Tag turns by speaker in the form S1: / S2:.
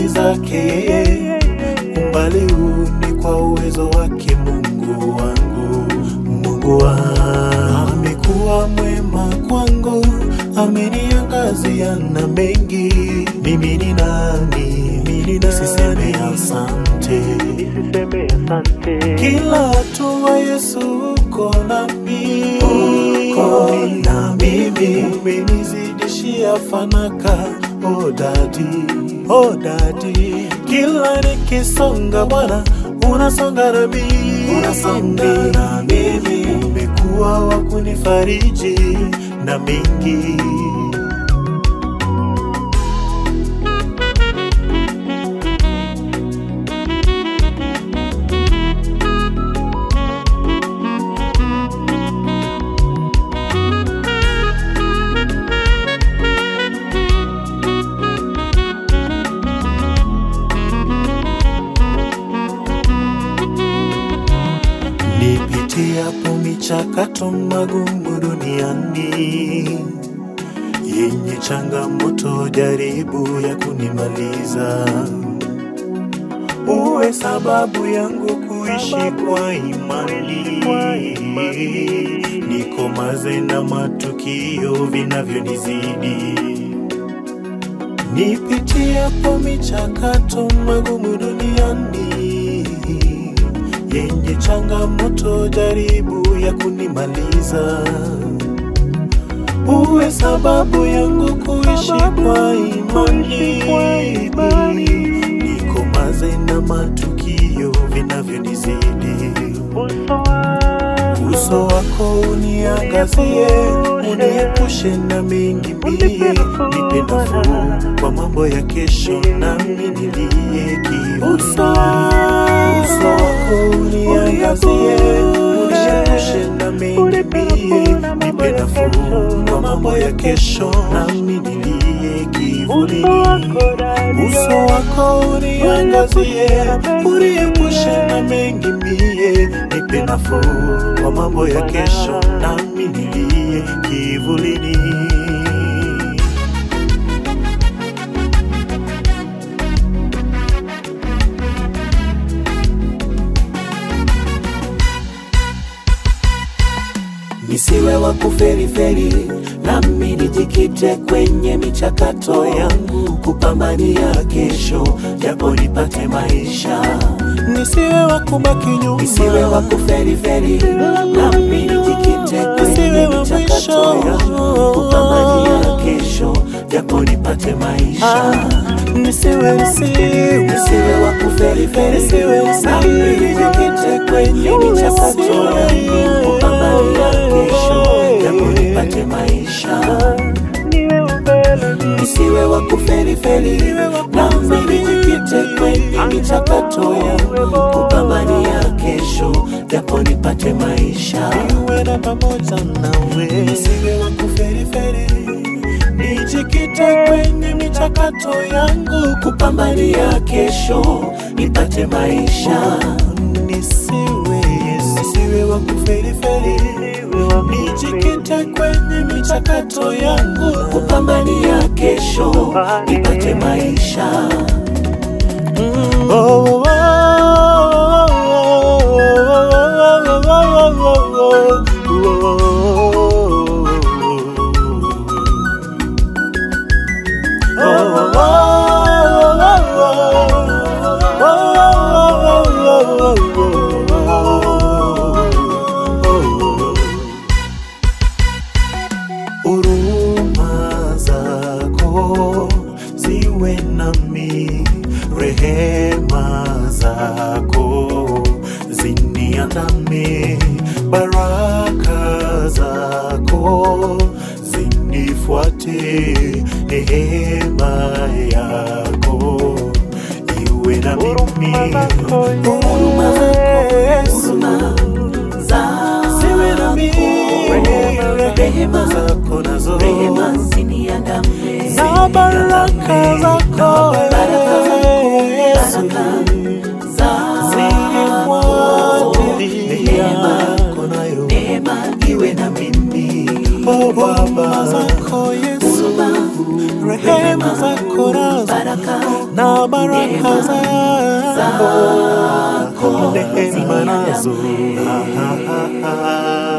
S1: fadhili zake yeye, umbali huu ni kwa uwezo wake Mungu wangu, Mungu wangu amekuwa mwema kwangu, ameniangazia na mengi. Mimi ni nani? Mimi ni nisiseme asante,
S2: nisiseme asante.
S1: kila hatua Yesu uko nami, uko na mimi, umenizidishia fanaka oh dadi, oh dadi, kila nikisonga Bwana unasonga na mimi, unasonga na mimi, umekuwa wa kunifariji na mengi Nipitiapo michakato magumu duniani yenye changamoto, jaribu ya kunimaliza, uwe sababu yangu kuishi kwa imani, nikomaze na matukio vinavyonizidi Nipitiapo michakato magumu duniani yenye changamoto, jaribu ya kunimaliza, uwe sababu yangu kuishi kwa imani, nikomaze na matukio vinavyonizidi
S2: Uso wako,
S1: uso wako uniangazie, uniepushe na mengi mie, nipe nafuu kwa mambo ya kesho, nami nilie kivuli. Uso wako uniangazie, uniepushe na mengi mie, nipe nafuu kwa mambo ya kesho, nami nilie kivuli.
S2: uso wako ndani
S1: Uso wako uniangazie, uniepushe na mengi mie, nipe nafuu kwa mambo ya kesho, nami nilie kivulini. Nisiwe wa kuferiferi, nami nijikite kwenye michakato yangu, kupambania kesho, japo nipate maisha. Nisiwe wa kubaki nyuma, nisiwe wa kuferiferi, nami nijikite kwenye michakato yangu, kupambania kesho, japo nipate maisha. Nisiwe nisiwe nisiwe wa kuferiferi, nami nijikite kwenye michakato yangu, kupambania kesho, japo nipate maisha
S2: niwe mbele
S1: nisiwe wa kuferiferi, nami nijikite kwenye michakato yangu, kupambania kesho, japo nipate maisha. Niwe na pamoja nawe, nisiwe wa kuferiferi, nijikite kwenye michakato yangu, kupambania kesho, nipate maisha. Nisiwe nisiwe wa kuferiferi, nijikite kwenye michakato yangu, kupambania kesho, nipate maisha. Oh, oh, Huruma zako ziwe nami, rehema zako ziniandame, baraka zako zinifuate, neema yako iwe na mimi, huruma zako Yesu ziwe na mimi, rehema zako nazo na baraka zako Yesu zinifuatilia nayo
S3: iwe na mimi
S1: Oh Baba zako Yesu rehema zako nazo na baraka zako, neema nazo. Ah, ah, ah, ah.